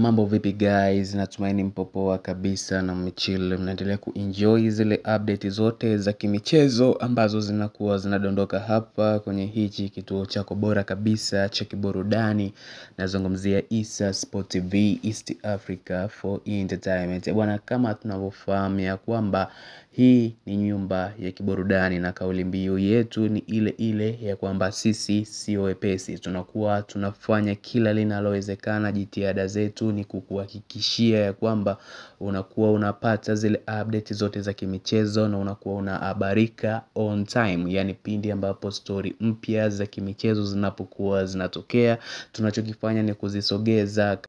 Mambo vipi guys, natumaini mpo poa kabisa na mmechill mnaendelea kuenjoy zile update zote za kimichezo ambazo zinakuwa zinadondoka hapa kwenye hichi kituo chako bora kabisa cha kiburudani nazungumzia Issa Sport TV East Africa for Entertainment bwana kama tunavyofahamu ya kwamba hii ni nyumba ya kiburudani na kauli mbiu yetu ni ile ile ya kwamba sisi sio wepesi tunakuwa tunafanya kila linalowezekana jitihada zetu ni kukuhakikishia ya kwamba unakuwa unapata zile update zote za kimichezo na unakuwa unahabarika on time yani pindi ambapo story mpya za kimichezo zinapokuwa zinatokea tunachokifanya ni kuzisogeza